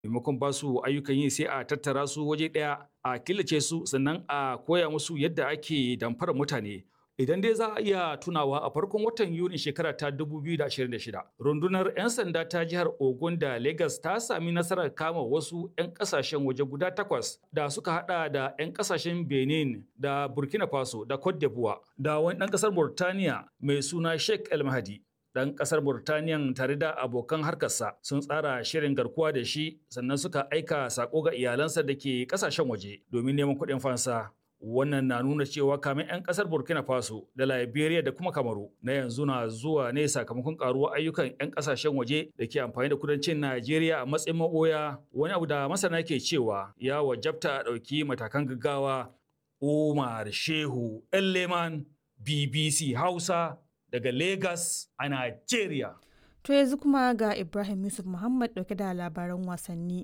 maimakon ba su ayyukan yi sai a tattara su waje ɗaya a killace su sannan a koya musu yadda ake damfara mutane idan dai za a iya tunawa a farkon watan yuni shekara ta 2026 rundunar 'yan sanda ta jihar ogun da lagos ta sami nasarar kama wasu 'yan kasashen waje guda takwas da suka hada da 'yan kasashen benin da burkina faso da cote d'ivoire da wani ɗan ƙasar burtaniya mai suna sheikh el mahdi ɗan ƙasar Burtaniyan tare da abokan harkarsa sun tsara shirin garkuwa da shi sannan suka aika sako ga iyalansa da ke ƙasashen waje domin neman kuɗin fansa. Wannan na nuna cewa kamin 'yan ƙasar Burkina Faso da Liberia da kuma Kamaru na yanzu na zuwa ne sakamakon ƙaruwar ayyukan 'yan ƙasashen waje da ke amfani da kudancin Najeriya a matsayin maɓoya wani abu da masana ke cewa ya wajabta a ɗauki matakan gaggawa. Umar Shehu Leman BBC Hausa daga Lagos a Najeriya. To yanzu kuma ga Ibrahim Yusuf Muhammad dauke da labaran wasanni.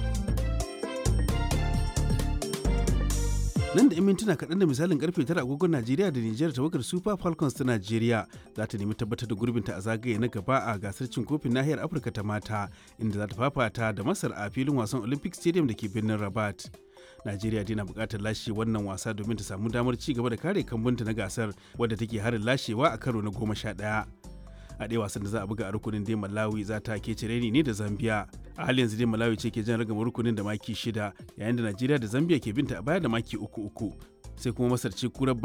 Nan da 'yan mintuna kaɗan da misalin karfe tara agogon Najeriya da Nijar tawagar Super Falcons ta Najeriya za ta nemi tabbatar da gurbinta a zagaye na gaba a gasar cin kofin nahiyar Afirka ta mata inda za ta fafata da Masar a filin wasan Olympic Stadium da ke birnin Rabat. Najeriya dai na buƙatar lashe wannan wasa domin ta samu damar ci gaba da kare kambunta na gasar wadda take harin lashewa a karo na goma sha ɗaya. A ɗaya wasan da za a buga a rukunin dai Malawi za ta ke cireni ne da Zambia. A hali yanzu dai Malawi ce ke jan ragama rukunin da maki shida yayin da Najeriya da Zambia ke binta a baya da maki uku uku. Sai kuma Masar ce kurar